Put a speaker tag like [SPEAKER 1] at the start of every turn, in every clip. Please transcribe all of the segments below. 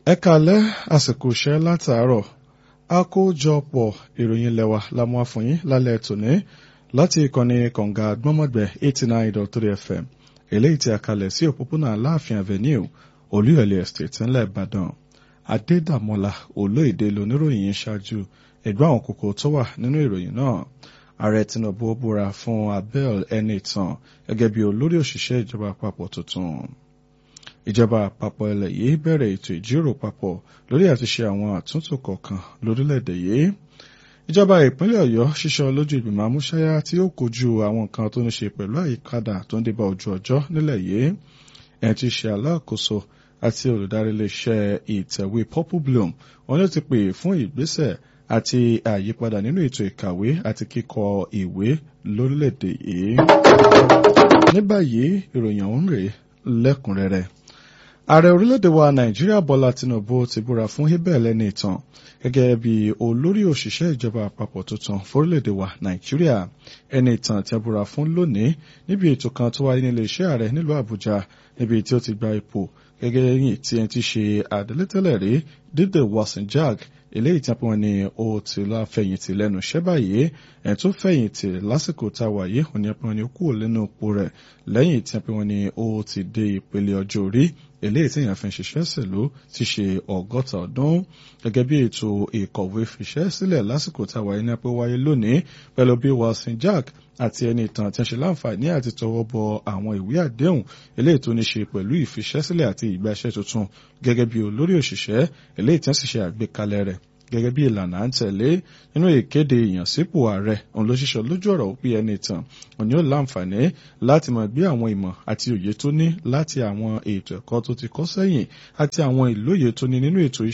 [SPEAKER 1] ẹ kalẹ́ àsìkò iṣẹ́ látàárọ̀ àkójọpọ̀ ìròyìn lẹ́wà la mú wá fún yín lálẹ́ tòní láti ìkànnì kọ̀ǹga gbọ́mọ̀gbẹ́ eighty nine dot three fm eléyìí tí a kalẹ̀ sí òpópónà aláàfin avenue olúyọ̀lé estate ńlẹ̀ ìbàdàn adédàmọ́lá olóyèdè lóníròyìn yín ṣáájú ẹ̀gbọ́n àwọn kókó tó wà nínú ìròyìn náà ààrẹ tinubu búra fún abel ẹnìtàn gẹ́gẹ́ bí olórí òṣìṣẹ́ ìjọba àpapọ̀ tuntun ìjọba àpapọ̀ ilẹ̀ yìí bẹ̀rẹ̀ ètò ìjíròrò papọ̀ lórí àti ṣe àwọn àtúntò kọ̀ọ̀kan lórílẹ̀‐èdè yìí ìjọba ìpínlẹ̀ ọ̀yọ́ ṣíṣọ lójú ìgbìmọ̀ amúṣáyá tí ó kojú àwọn nǹkan tó ní ṣe pẹ̀lú àyípadà tó ń débá ojú ọjọ́ nílẹ̀ yìí ẹ̀ ti ṣe alákòóso àti olùdarí iléeṣẹ́ ìtẹ̀wé purple bloom wọn ló ti pè fún ìgbésẹ̀ àti àyípadà nínú ètò ìkàwé àti kíkọ ìwé lórílẹ̀‐èdè yìí. ní báyìí ìròyìn ọ̀hún rèé lẹ́kùnrẹ́rẹ́ ààrẹ orílẹ̀-èdè wa nàìjíríà bọ́lá tinubu ti búra fún abel ẹnìtàn gẹ́gẹ́ bí olórí òṣìṣẹ́ ìjọba àpapọ̀ tuntun fórílẹ̀-èdè wa nàìjíríà ẹnìtàn tí a búra fún lónìí níbi ètò kan tó wáyé nílé iṣẹ́ ààrẹ nílùú àbújá níbi tí ó ti gba ipò gẹ́gẹ́ yìí tí ẹni tí ṣe àdélẹ́tẹ̀lẹ̀ rí dídè wasinjak eléyìí tí wọ́n ní ó ti lọ fẹ̀yìntì lẹ́nu iṣẹ́ báyìí ẹ̀ tó fẹ̀yìntì lásìkò tá a wà yìí òní ẹ̀pọ̀n ni ó kúrò lẹ́nu ipò rẹ̀ lẹ́yìn tí wọ́n ní ó ti dé ìpele ọjọ́ orí eléyìí tí èèyàn fi ń ṣiṣẹ́ sẹ̀lú ti ṣe ọgọ́ta ọdún gẹ́gẹ́ bí ètò ìkọ̀wé fiṣẹ́ sílẹ̀ lásìkò tá a wà yìí ní apẹ́ wáyé lónìí pẹ̀lú bí wilson jack àti ẹni ìtàn tí a ṣe láǹfààní àti tọwọ́ bọ àwọn ìwé àdéhùn eléyìí tó ní ṣe pẹ̀lú ìfiṣẹ́sílẹ̀ àti ìgbàṣẹ́ tuntun gẹ́gẹ́ bí olórí òṣìṣẹ́ eléyìí tí wọ́n sì ṣe àgbékalẹ̀ rẹ̀ gẹ́gẹ́ bí ìlànà à ń tẹ̀lé nínú ìkéde ìyànsípò ààrẹ òun ló ṣiṣọ́ lójú ọ̀rọ̀ òpin ẹni ìtàn òní ó láǹfààní láti máa gbé àwọn ìmọ̀ àti òye tó ní láti àwọn ètò ẹ̀kọ́ tó ti kọ́ sẹ́yìn àti àwọn ìlóye tó ní nínú ètò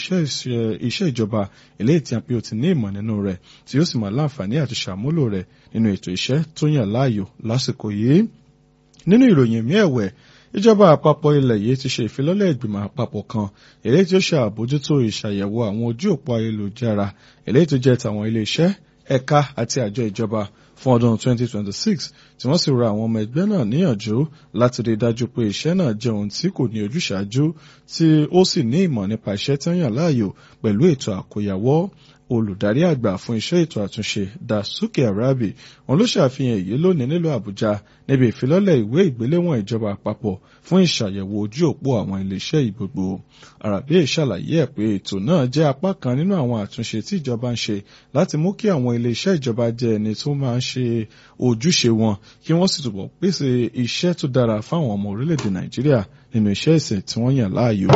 [SPEAKER 1] iṣẹ́ ìjọba eléyìí tí a pé ó ti ní ìmọ̀ nínú rẹ̀ tí ó sì máa láǹfààní àti ṣàmúlò rẹ̀ nínú ètò iṣẹ́ tó yàn láàyò lásìkò yìí nínú ìròyìn mi ẹ̀wẹ̀ ìjọba àpapọ̀ ilẹ̀ yìí ti ṣe ìfilọ́lẹ̀ ìgbìmọ̀ àpapọ̀ kan èléyìí tí ó ṣe àbójútó ìṣàyẹ̀wò àwọn ojú òpó ayélujára èléyìí tó jẹ́ tàwọn iléeṣẹ́ ẹ̀ka àti àjọ ìjọba fún ọdún 2026 tí wọ́n sì rọ àwọn ọmọ ẹgbẹ́ náà níyànjú láti rí i dájú pé iṣẹ́ náà jẹ́ ohun tí kò ní ojúṣàájú tí ó sì ní ìmọ̀ nípa iṣẹ́ tí wọ́n yàn láàyò pẹ̀lú ètò àkóyawọ́ olùdarí àgbà fún iṣẹ́ ètò àtúnṣe dasuki arabi wọn ló ṣàfihàn èyí lónìí nílùú àbújá níbi ìfilọ́lẹ̀ ìwé ìgbéléwọ̀n ìjọba àpapọ̀ fún ìṣàyẹ̀wò ojú òpó àwọn iléeṣẹ́ ìgbogbo arabi ṣàlàyé ẹ̀ pé ètò náà jẹ́ apá kan nínú àwọn àtúnṣe tí ìjọba ń ṣe láti mú kí àwọn iléeṣẹ́ ìjọba jẹ́ ẹni tó máa ń ṣe ojúṣe wọn kí wọ́n sì túbọ̀ pèsè iṣẹ́ tó dára fáwọn ọmọ orílẹ̀-èdè nàìjíríà nínú iṣẹ́ ìsìn tí wọ́n yàn láàyò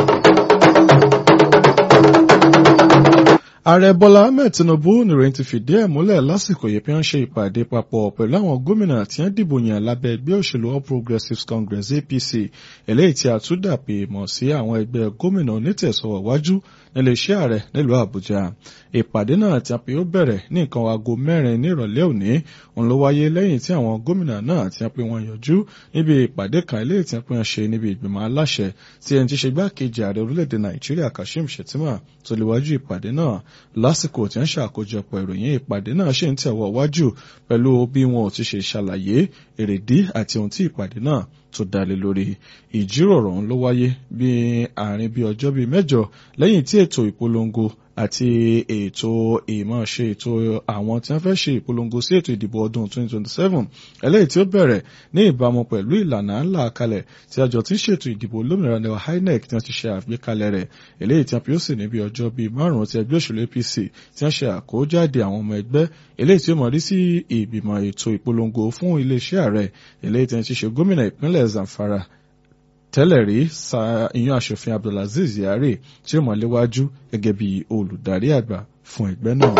[SPEAKER 1] ààrẹ bọ́lá ahmed tinubu nìròyìn ti fìdí ẹ̀ múlẹ̀ lásìkò yìí pé wọ́n ṣe ìpàdé papọ̀ pẹ̀lú àwọn gómìnà tí wọ́n dìbò yàn lábẹ́ ẹgbẹ́ òṣèlú all progressives congress apc eléyìí tí a tún dàpè mọ̀ sí àwọn ẹgbẹ́ gómìnà onítẹ̀sọ̀wọ̀ wájú nílé iṣẹ́ ààrẹ nílùú àbújá ìpàdé náà tí a pè ó bẹ̀rẹ̀ ní nǹkan aago mẹ́rin nírọ̀lẹ́ òní òun ló wáyé lẹ́yìn tí àwọn gómìnà náà tí a pè wọ́n yọjú níbi ìpàdé kan eléyìí tí a pè wọ́n ṣe níbi ìgbìmọ̀ aláṣẹ tí ẹni tí ṣe gbákejì ààrẹ orílẹ̀-èdè nàìjíríà kashim shettima tó lè wájú ìpàdé náà lásìkò tí wọ́n ṣàkójọpọ̀ ìròyìn ìpàdé náà ṣe ń tẹ̀wọ̀ wájú pẹ̀lú bí wọn ò ti ṣe ṣàlàyé èrèdí àti ohun tí ìpàdé náà tó dalé lórí ìjíròrò ọ̀hún ló wáyé bí àárín bí ọjọ́ bíi mẹ́jọ lẹ́yìn tí ètò ìpolongo àti ètò ìmọ̀ọ́ṣe ètò àwọn tí wọ́n fẹ́ ṣe ìpolongo sí ètò ìdìbò ọdún 2027 eléyìí tí ó bẹ̀rẹ̀ ní ìbámu pẹ̀lú ìlànà ńlá kalẹ̀ tí àjọ tí ń ṣètò ìdìbò olómìnira ní INEC tí wọ́n ti ṣe àgbékalẹ̀ rẹ̀ eléyìí tí wọ́n fi ó sì níbi ọjọ́ bíi márùn-ún ti ẹgbẹ́ òṣèlú APC tí wọ́n ṣe àkójáde àwọn ọmọ ẹgbẹ́ eléyìí tí ó mọ̀ rí sí ìgbìmọ̀ ètò ìpolongo fún iléeṣẹ́ ààrẹ eléyìí tí wọ́n ti ṣe gómìnà ìpínlẹ̀ Zamfara tẹ́lẹ̀ rí sa ìyún aṣòfin Abdulaziz Yari tí ó mọ̀ léwájú gẹ́gẹ́ bí olùdarí àgbà fún ẹgbẹ́ náà.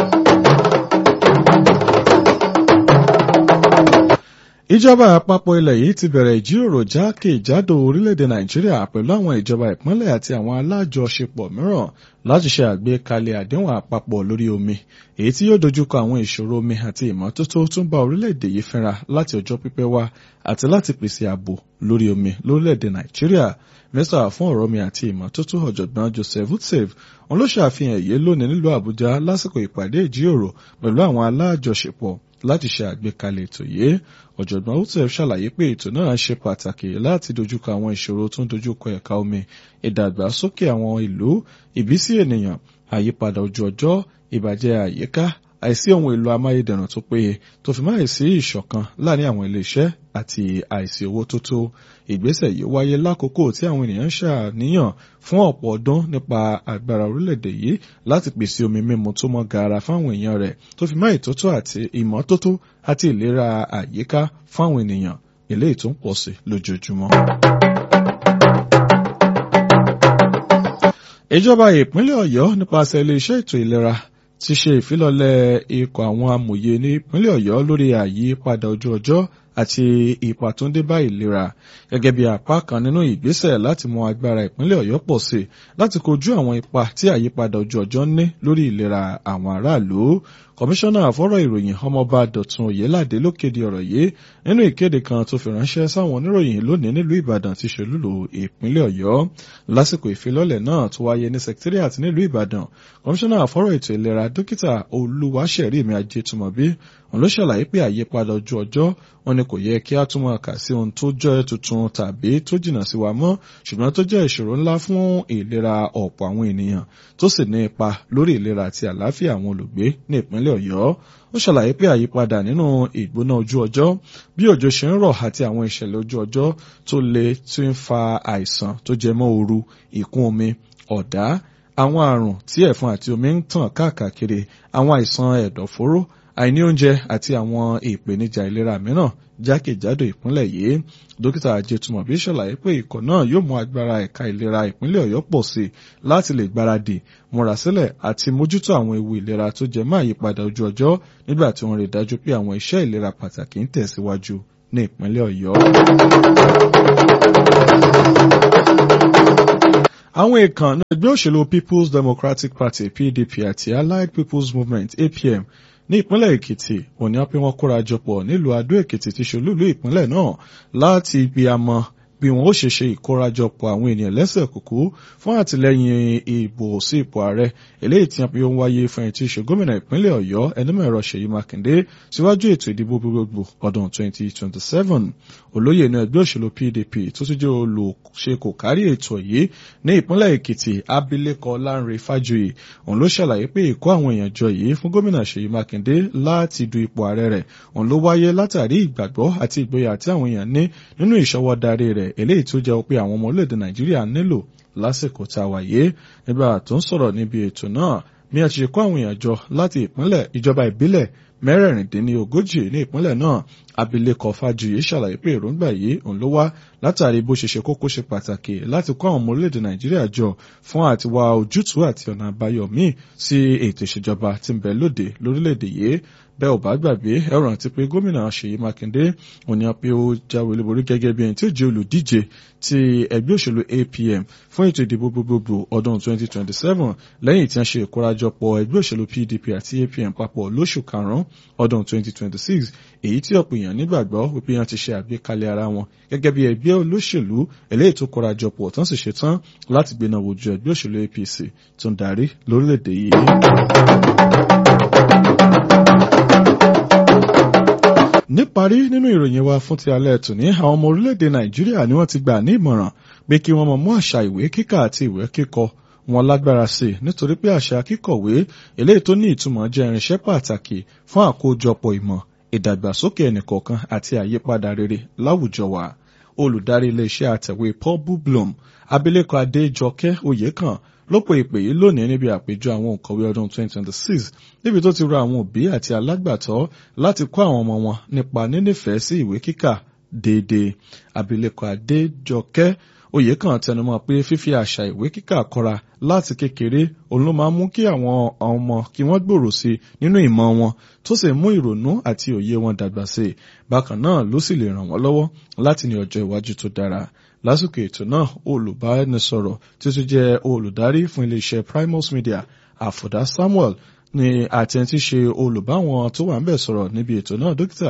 [SPEAKER 1] ìjọba àpapọ̀ ilẹ̀ yìí ti bẹ̀rẹ̀ ìjíròrò jákèjádò orílẹ̀-èdè nàìjíríà pẹ̀lú àwọn ìjọba ìpínlẹ̀ àti àwọn alájọṣepọ̀ mìíràn láti ṣe àgbékalẹ̀ àdéhùn àpapọ̀ lórí omi èyí tí yóò dojúkọ àwọn ìṣòro omi àti ìmọ́tótó tó ń bá orílẹ̀-èdè yìí fínra láti ọjọ́ pípẹ́ wá àti láti pèsè ààbò lórí omi lórílẹ̀-èdè nàìjíríà mínísítà fún ọ̀rọ̀ omi àti ìmọ́tótó ọ̀jọ̀gbọ́n joseph utsev òun ló ṣàfihàn èyí lónìí nílùú àbújá lásìkò ìpàdé ìjíròrò pẹ̀lú àwọn alájọṣepọ̀ láti ṣe àgbékalẹ̀ ètò yìí ọ̀jọ̀gbọ́n utef ṣàlàyé pé ètò náà ṣe pàtàkì láti dojúkọ àwọn ìṣòro tó ń dojúkọ ẹ̀ka omi ìdàgbàsókè àwọn ìlú ìbísí ènìyàn àyípadà ojú ọjọ́ ìbàjẹ́ àyíká àìsí ohun èlò amáyédẹrùn tó péye tó fi máa sí ìṣọ̀kan láàrin àwọn iléeṣẹ́ àti àìsí owó tó tó ìgbésẹ̀ yìí wáyé lákòókò tí àwọn ènìyàn ń ṣàníyàn fún ọ̀pọ̀ ọdún nípa agbára orílẹ̀-èdè yìí láti pèsè omi mímu tó mọ́ gaara fáwọn èèyàn rẹ̀ tó fi máa ìtótó àti ìmọ́tótó àti ìlera àyíká fáwọn ènìyàn eléyìí tó ń pọ̀ sí lójoojúmọ́. ìjọba ìpínlẹ̀ ọ̀yọ́ nípasẹ̀ iléeṣẹ́ ètò ìlera ti ṣe ìfilọ́lẹ̀ ikọ̀ àwọn amòye ní ìpínlẹ̀ ọ̀yọ́ lórí àyípadà ojú ọjọ́ àti ipa tó ń dé bá ìlera gẹ́gẹ́ bí apá kan nínú ìgbésẹ̀ láti mú agbára ìpínlẹ̀ ọ̀yọ́ pọ̀ sí i láti kojú àwọn ipa tí àyípadà ojú ọjọ́ ń ní lórí ìlera àwọn aráàlú kọmíṣánná àfọ́rọ̀ ìròyìn ọmọọba dọ̀tun òyeládé ló kéde ọ̀rọ̀ yìí nínú ìkéde kan tó fi ránṣẹ́ sáwọn oníròyìn lónìí nílùú ìbàdàn ti ṣolúlò ìpínlẹ̀ ọ̀yọ́ lásìkò ìfilọ́lẹ̀ náà tó wáyé ní secretariat nílùú ìbàdàn kọmíṣánná àfọ́rọ̀ ètò ìlera dókítà olúwaṣẹ̀rími ajétúmọ̀bí òun ló ṣàlàyé pé àyípadà ojú ọjọ́ wọn ni kò yẹ kí á túmọ̀ kà sí ohun tó jẹ́ tuntun tàbí tó jìnnà sí wa mọ́ ṣùgbọ́n tó jẹ́ ìṣòro ńlá fún ìlera ọ̀pọ̀ àwọn ènìyàn tó sì ní ipa lórí ìlera àti àlàáfíà àwọn olùgbé ní ìpínlẹ̀ ọ̀yọ́ ó ṣàlàyé pé àyípadà nínú ìgbóná ojú ọjọ́ bí òjò ṣe ń rọ̀ àti àwọn ìṣẹ̀lẹ̀ ojú ọjọ́ tó le tí ń fa àìsàn tó jẹ mọ́ ooru ìkún omi ọ̀dá àwọn àrùn tí ẹ̀fọn àti omi ń tàn káàkiri àwọn àìsàn ẹ̀dọ̀fóró àìní oúnjẹ àti àwọn ìpèníjà ìlera mìíràn jákèjádò ìpínlẹ̀ yìí dókítà ajẹtùmọ̀bí ṣàlàyé pé ikọ̀ náà yóò mú agbára ẹ̀ka ìlera ìpínlẹ̀ ọ̀yọ́ pọ̀ sí i láti lè gbáradì múra sílẹ̀ àti mójútó àwọn ewu ìlera tó jẹ mọ́ àyípadà ojú ọjọ́ nígbà tí wọ́n rí dájú pé àwọn iṣẹ́ ìlera pàtàkì ń tẹ̀síwájú ní ìpínlẹ̀ ọ̀yọ́. àwọn èèkàn ní ẹgbẹ́ òṣèlú people's democratic party pdp àti allied people's movement apm ní ìpínlẹ̀ èkìtì òní á pé wọ́n kóra jọpọ̀ nílùú adó èkìtì ti ṣolúlú ìpínlẹ̀ náà láti ibi àmọ́ bí wọn ó ṣe ṣe ìkórajọpọ̀ àwọn ènìyàn lẹ́sẹ̀ kúkú fún àtìlẹ́yìn ìbò sí ipò ààrẹ eléyìí tí wọn ń wáyé fún ẹni tí í ṣe gómìnà ìpínlẹ̀ ọ̀yọ́ ẹnumẹ̀rọ ṣèyí mákindé síwájú ètò ìdìbò gbogbogbò ọdún 2027 olóyè inú ẹgbẹ́ òṣèlú pdp tó tún jẹ́ olùṣe kò kárí ètò yìí ní ìpínlẹ̀ èkìtì abilékọ lánre fájuyì òun ló ṣàlàyé pé ìkó àwọn èèyàn jọ yìí fún gómìnà ṣèyí mákindé láti du ipò ààrẹ rẹ̀ òun ló wáyé látàrí ìgbàgbọ́ àti ìgboyà tí àwọn èèyàn ní nínú ìṣọwọ́ darí rẹ̀ eléyìí tó jẹ́ pé àwọn ọmọ orílẹ̀-èdè nàìjíríà nílò lásìkò tá a wáyé nígbà tó ń sọ̀rọ̀ níbi ètò náà bí a ti ṣe kó àwọn èèyàn jọ láti ìpínlẹ̀ ìjọba ìbílẹ̀ mẹ́rẹ̀ẹ̀rìndínlógójì ní ìpínlẹ̀ náà abilékọ fájuyì ṣàlàyé pé èròǹgbà yìí òun ló wá látàrí bó ṣe ṣe kókó ṣe pàtàkì láti kó àwọn ọmọ orílẹ̀-èdè nàìjíríà jọ fún àti wá ojútùú àti ọ̀nà àbáyọ míì sí ètò ìṣèjọba tí ń bẹ lóde lórílẹ̀-èdè yìí bẹ́ẹ̀ ò bá gbàgbé ẹ rántí pé gómìnà ṣèyí mákindé òní pé ó jáwé olúborí gẹ́gẹ́ bí ẹni tí ó jẹ́ olùdíje ti ẹgbẹ́ òṣèlú apm fún ètò ìdìbò gbogbogbò ọdún 2027 lẹ́yìn tí wọ́n ṣe ìkórajọpọ̀ ẹgbẹ́ òṣèlú pdp àti apm papọ̀ lóṣù karùn-ún ọdún 2026 èyí tí ọ̀pọ̀ èèyàn nígbàgbọ́ wípé wọ́n ti ṣe àgbékalẹ̀ ara wọn gẹ́gẹ́ bí ẹgbẹ́ olóṣèlú eléyìí tó kórajọpọ̀ tán sì ṣetán láti gbéná wojú ẹgbẹ́ òṣèlú apc tó ń darí lórílẹ̀‐èdè yìí. níparí nínú ìròyìn wa fún ti alẹ́ tòní àwọn ọmọ orílẹ̀-èdè nàìjíríà ni wọ́n ti gbà ní ìmọ̀ràn pé kí wọ́n mọ̀ mú àṣà ìwé kíkà àti ìwé kíkọ wọn lágbára sí i nítorí pé àṣà kíkọ̀wé eléyìí tó ní ìtumọ̀ jẹ́ irinṣẹ́ pàtàkì fún àkójọpọ̀ ìmọ̀ ìdàgbàsókè ẹnìkọ̀ọ̀kan àti àyípadà rere láwùjọ wa olùdarí iléeṣẹ́ àtẹ̀wé paul bublom abilékọ adéjọkẹ́ oyèkàn ló pe ìpè yìí lónìí níbi àpéjọ àwọn òǹkọ̀wé ọdún 2026 níbi tó ti rọ àwọn òbí àti alágbàtọ́ láti kọ́ àwọn ọmọ wọn nípa nínífẹ̀ẹ́ sí ìwé kíkà déédéé abilékọ adéjọkẹ́ oyèkàn tẹnumọ́ pé fífi àṣà ìwé kíkà kọ́ra láti kékeré òun ló máa mú kí àwọn ọmọ kí wọ́n gbòòrò sí nínú ìmọ̀ wọn tó sì mú ìrònú àti òye wọn dàgbà sí i bákan náà ló sì lè ràn wọ́n lọ́wọ́ láti ní ọjọ́ iwájú tó dára lásìkò ètò náà olùbánisọ̀rọ̀ tí ó tún jẹ́ olùdarí fún iléeṣẹ́ primus media àfọ̀dá samuel ni àti ẹni tí ṣe olùbáwọn tó wà ń bẹ̀ sọ̀rọ̀ níbi ètò náà dókítà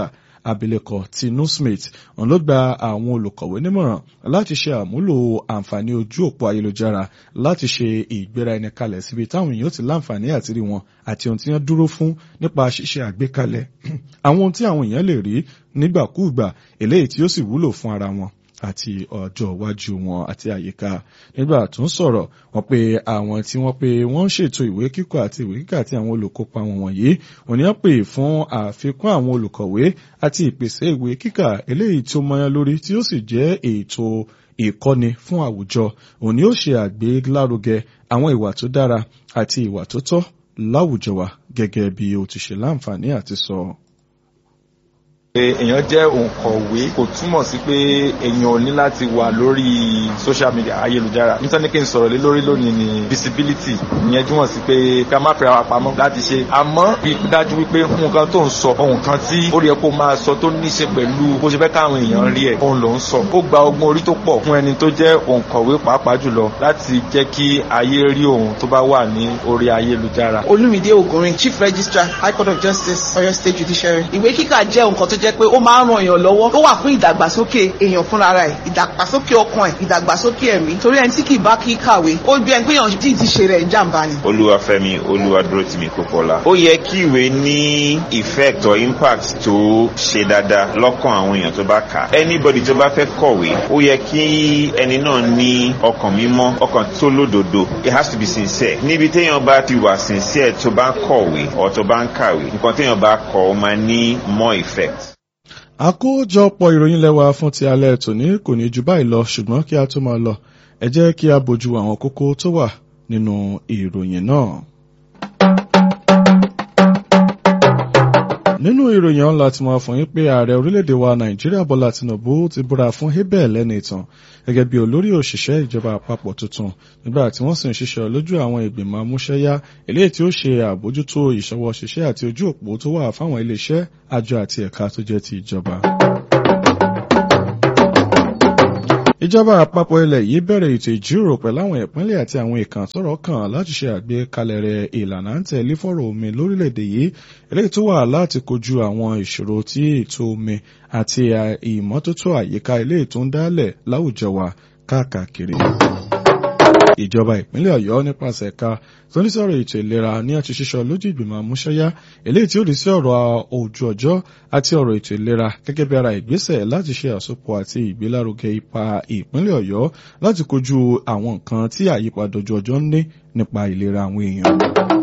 [SPEAKER 1] abilékọ Tinu Smith òun ló gba àwọn olùkọ̀wé nímọ̀ràn láti ṣe àmúlò àǹfààní ojú òpó ayélujára láti ṣe ìgbéra ẹni kalẹ̀ síbi táwọn èèyàn ti láǹfààní àti rí wọn àti ohun tí wọ́n dúró fún nípa ṣíṣe àgbékalẹ̀ àwọn ohun tí àwọn èèyàn lè rí nígbàkúùgbà eléyìí tí ó sì wúlò fún ara wọn àti ọjọ́ iwájú wọn àti àyíká nígbà tó ń sọ̀rọ̀ wọ́n pé àwọn tí wọ́n pé wọ́n ń ṣètò ìwé kíkọ àti ìwé kíkà àti àwọn olùkópa wọn wọ̀nyí òní wọ́n pè fún àfikún àwọn olùkọ̀wé àti ìpèsè ìwé kíkà eléyìí tó mọyán lórí tí ó sì jẹ́ ètò ìkọ́ni fún àwùjọ òní ó ṣe àgbélárugẹ àwọn ìwà tó dára àti ìwà tó tọ́ láwùjọ wa gẹ́gẹ́ bí o ti ṣe láǹfààní àti sọ. So
[SPEAKER 2] pé èèyàn jẹ́ òǹkọ̀wé kò túmọ̀ sí pé èèyàn ò ní láti wà lórí social media ayélujára nítorí kí n sọ̀rọ̀ lé lórí lónìí ni visibility ìyẹn túmọ̀ sí pé ká má fẹ́ ara pamọ́ láti ṣe àmọ́ bí dájú wípé nǹkan tó ń sọ ohun kan tí ó rí ẹ kó máa sọ tó ní ṣe pẹ̀lú bó ṣe fẹ́ káwọn èèyàn rí ẹ̀ òun ló ń sọ ó gba ọgbọ́n orí tó pọ̀ fún ẹni tó jẹ́ òǹkọ̀wé pàápàá jùlọ láti jẹ́ kí ayé rí òun tó bá wà ní orí ayélujára.
[SPEAKER 3] Olúmídé Ògúnrin Chief Registrar High Court of Justice Ọ̀yọ́ State Judiciary ìwé kíkà jẹ́ nǹkan tó jẹ́ pé ó máa ń ran èèyàn lọ́wọ́ ó wà fún ìdàgbàsókè èèyàn fúnra rẹ̀ ìdàgbàsókè ọkàn ẹ̀ ìdàgbàsókè ẹ̀mí torí ẹni tí kì í bá kí kàwé ó bí ẹni pé èèyàn tí ti ṣe rẹ̀ ń jàǹbá ni.
[SPEAKER 4] olúwafẹ́mi olúwadúrótìmí kókọlá ó yẹ kí ìwé ní effect or impact tó ṣe dáadáa lọ́kàn àwọn èèyàn tó bá kà á anybody tó bá fẹ́ kọ̀wé ó yẹ kí ẹni náà ní ọkàn mímọ́ ọkàn tó lódodo it has to be sincere níbi téèyàn bá ti wà sincere tó bá ń kọ̀wé ọ̀ tó bá ń kàwé nǹkan téèyàn bá kọ ó máa ní more effect
[SPEAKER 1] àkójọpọ̀ ìròyìn lẹ́wà fún ti alẹ́ tòní kò ní ju báyìí lọ ṣùgbọ́n kí a tó máa lọ ẹ jẹ́ kí a bójú àwọn kókó tó wà nínú ìròyìn náà. nínú ìròyìn ọ̀la tí wọ́n fún yín pé ààrẹ orílẹ̀-èdè wa nàìjíríà bọ́lá tinubu ti búra fún hebel lẹ́nu ìtàn gẹ́gẹ́ bí olórí òṣìṣẹ́ ìjọba àpapọ̀ tuntun nígbà tí wọ́n sì ń ṣiṣẹ́ lójú àwọn ìgbìmọ̀ amúṣẹ́yá eléyìí tí ó ṣe àbójútó ìṣọwọ́ ṣiṣẹ́ àti ojú òpó tó wà fáwọn iléeṣẹ́ àjọ àti ẹ̀ka tó jẹ́ ti ìjọba. ìjọba àpapọ̀ ilẹ̀ yìí bẹ̀rẹ̀ ètò ìjíròrò pẹ̀lú àwọn ìpínlẹ̀ àti àwọn ìkàn tọ́rọ̀ kàn láti ṣe àgbékalẹ̀ rẹ̀ ìlànà ń tẹ̀lé fọ́rọ̀ omi lórílẹ̀‐èdè yìí eléyìí tó wà láti kojú àwọn ìṣòro tí ètò omi àti ìmọ́tótó àyíká eléyìí tó ń dálẹ̀ láwùjọ wa káàkiri ìjọba ìpínlẹ̀ ọ̀yọ́ nípasẹ̀ ẹ̀ka tó ní sọ̀rọ̀ ètò ìlera ní àti ṣíṣọ lójú ìgbìmọ̀ àmúṣẹ́yá eléyìí tí ó rí sí ọ̀rọ̀ ojú ọjọ́ àti ọ̀rọ̀ ètò ìlera gẹ́gẹ́ bí ara ìgbésẹ̀ láti ṣe àsopọ̀ àti ìgbélárugẹ ipa ìpínlẹ̀ ọ̀yọ́ láti kojú àwọn nǹkan tí àyípadà ojú ọjọ́ ń ní nípa ìlera àwọn èèyàn.